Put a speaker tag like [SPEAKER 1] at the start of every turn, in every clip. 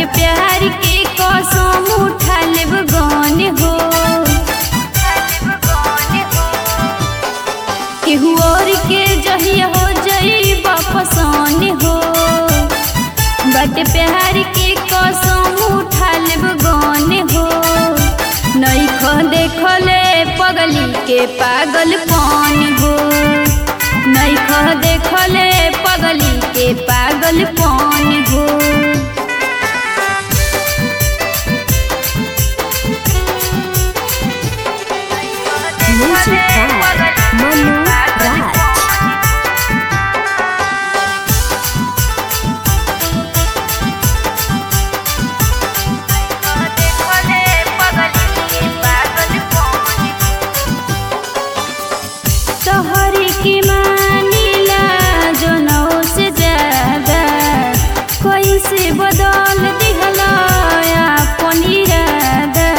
[SPEAKER 1] प्यार के कसम उठा लेब गन हो केहू और के जहिया हो जाई पसंद हो बट प्यार के कसम उठा लेब गन हो नैख देखले पगली के पागल कौन हो नैख देखले पगली के पागल कौन हो
[SPEAKER 2] Music by Manu Raj.
[SPEAKER 1] तोहरी की मानीला जनौ से ज्यादा कोई से बदल दिहला अपन इरादा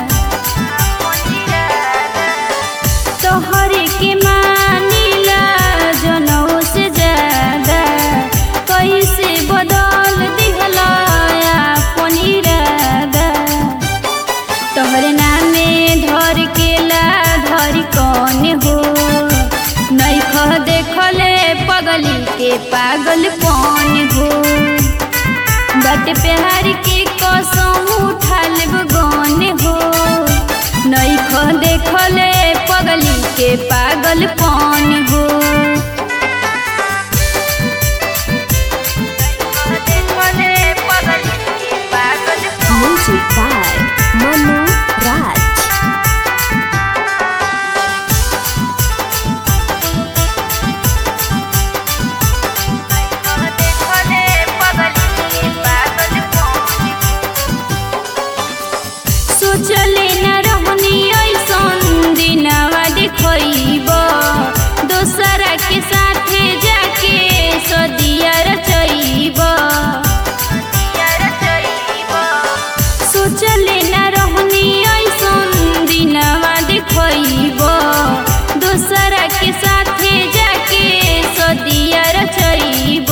[SPEAKER 1] तोहरी की मानीला जनौ से ज्यादा कोई से बदल दिहला अपन इरादा तोहरे नामे धर के ला धर कौन हो नैख देखले पगली के पागल कौन हो बट प्यार के कसम उठा लेब गन हो नैख देखले पगली के पागल कौन हो
[SPEAKER 2] Music by Manu Raj.
[SPEAKER 1] सोचले न रहनी ऐसन दिनवा देखब दोसरा के साथे जाके सदिया रचैब सोचले न रहनी ऐसन दिनवा देखब दोसरा के साथे जाके सदिया रचैब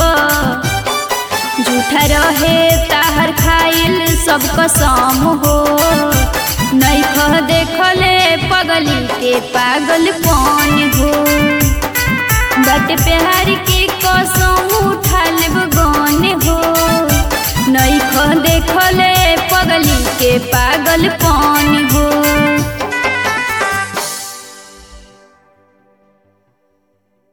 [SPEAKER 1] झूठा रहे ताहर खाइल सब कसम हो नैख देखले पगली के पागल कौन हो बट प्यार के कसम उठा लेब गन हो नैख देखले पगली के पागल कौन